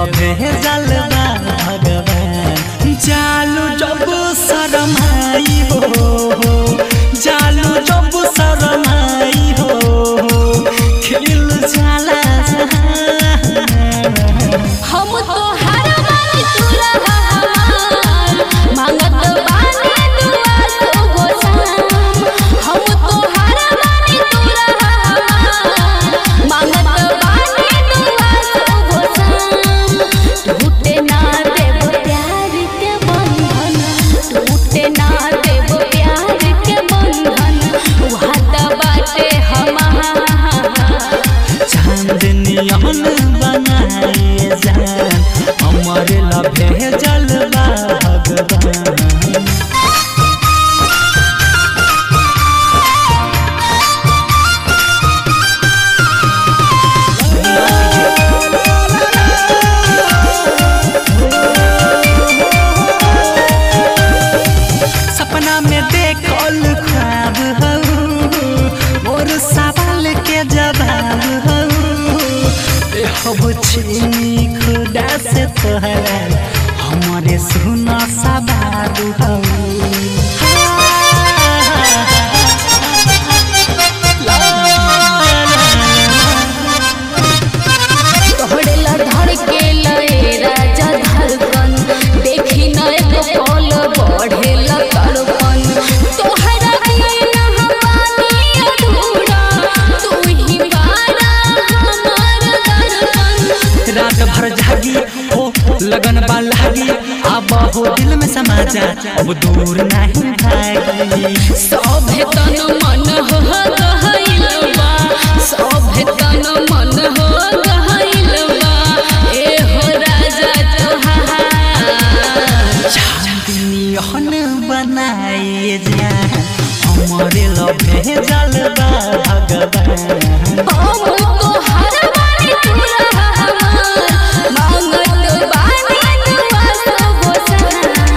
लभे जलवा भगवान जालू जब शरमाई हो जालू जब शरमाई हो खिल जाला हम तो हर बार तुरा हमार मांगत बानी दुआ तो गोसाम हम तो हर बार तुरा हमार मांगत बानी दुआ तो गोसाम टूटे ना देव प्यार के बंधन टूटे ना देव प्यार के बंधन वाद बाटे हमार चांदनियन बनाए जान हमर लभे जलवा भगवान सपना में देखल ख्वाब हऊ मोर सवाल के जवाब हऊ हब छीनी खुदा से तोहरा हमारे सुना सवाब तोहरेला धड़के लए राजा धड़कन देखी न एक पल बढ़ेला तड़पन तोहरा बिना हमारी अधूरा तू ही बारा हमार दर्पण रात भर जागी हो लगन बा लागी अब हो दिल में समा जा अब दूर नहीं भागी सभे तन मन हो गहइल बा सभे तन मन हो गहइल बा ए हो राजा तोहार चांदनियन बनाए जान हमारे लभे जलवा भगवान हम तो हर बारी तुरा हमार मांगत बानी दुआ तो गोसाई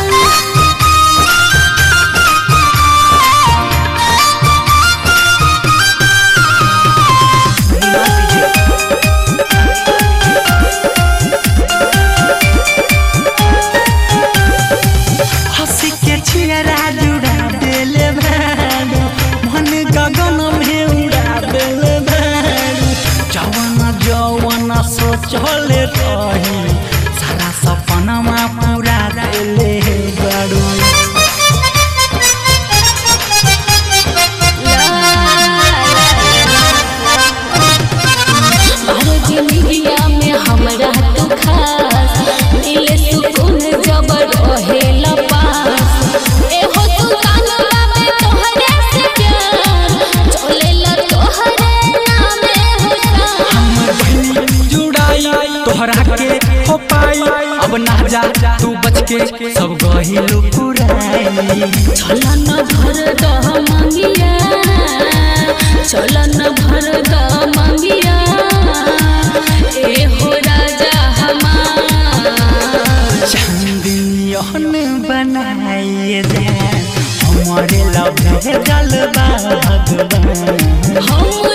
हंसी के छियरा जुड़ा देले भानु मन गगन में उड़ा देले भानु जवन जवन सोचले रही सारा सपनमा पूरा देले बारू अरे जिंदगिया में हमरा तू खास मिले सुकून जब रहेला पास ए हो तू कानवा में तोहरे से प्यार चलेला तोहरे नामे हो सा जुड़ाई तोहरा के हो पाई अब ना जा तू बच के सब गहिलू पुराई चलन भर दह मंगिया चलन भर दह मंगिया ए हो राजा हमार चांदनियन बनाए जान हमारे लभे जलवा भगवान हम